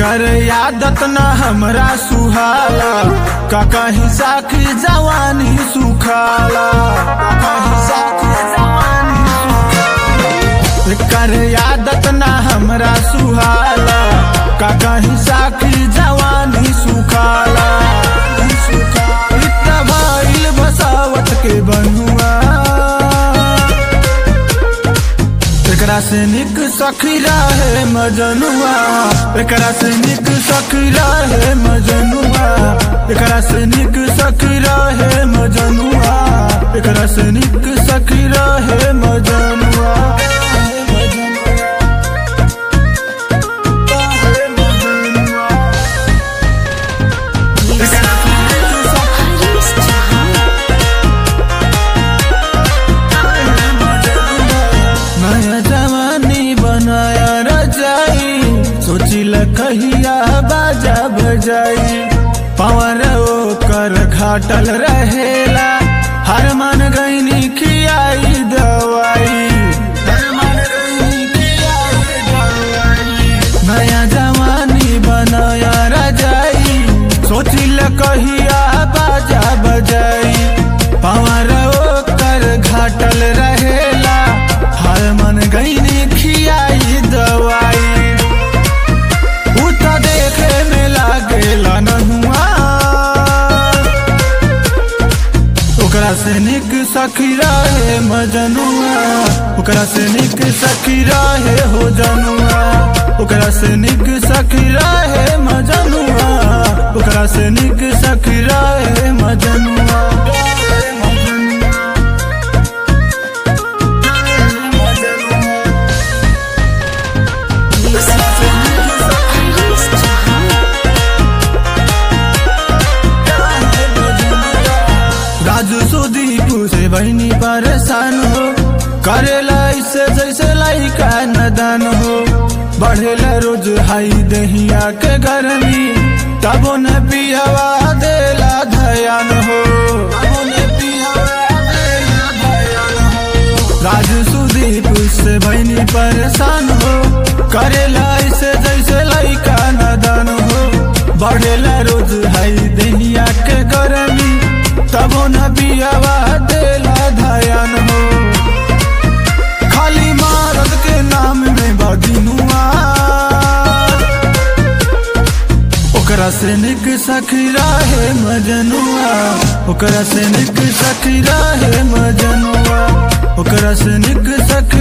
एकर आदत न हमरा सुहाला का कहीं साखी जवानी सुखाला का कहीं साखी जवानी सुखाला। एकर आदत न हमरा सुहाला का कहीं साखी जवानी सुखाला इतना भइल बसावत के बनुआ एकरा से निक सखी रहे मजनुआ एकरा से निक सखी रहे मजनुआ एकरा से निक सखी रहे मजनुआ एकरा से निक सखी रहे मजनुआ एकरा से निक सखी हरीश जहां नया जवानी बनाया रजाई सोचिल कहिया बाजा बजाई पवर ओकर घाटल रहेला हर मन गईनी खियाई दवाई हर मन गईनी खियाई दवाई नया जवानी बनाया रजाई सोचिल कहिया बाजा बजाई पवर ओकर घाटल रहेला हर मन गईनी खियाई दवाई उ त देखे में लागेला नहुआ ओकरा से निक सखी रहे मजनुआ ओकरा से निक सखी रहे हो जनुआ ओकरा से निक सखी रहे मजनुआ ओकरा से निक सखी रहे मजनुआ हरीश जहां राजू सुदीप से बहनी परेशान हो करेला इससे जैसे लाइका नदान हो बढ़ेला रोज हाई दहिया के गर्मी तबो न पियावा देला धयान हो तबो न पियावा देला धयान हो। राजू सुदीप से बहनी परेशान हो करेला इसे जैसे लाइका नदान हो बढ़ेला रोज हाई दहिया के गर्मी तबो न पियावा देला धयान हो खाली मारद के नाम में बदिनुआ ओकरा से निक सखी रहे मजनुआ ओकरा से निक सखी रहे मजनुआ ओकरा से निक सखी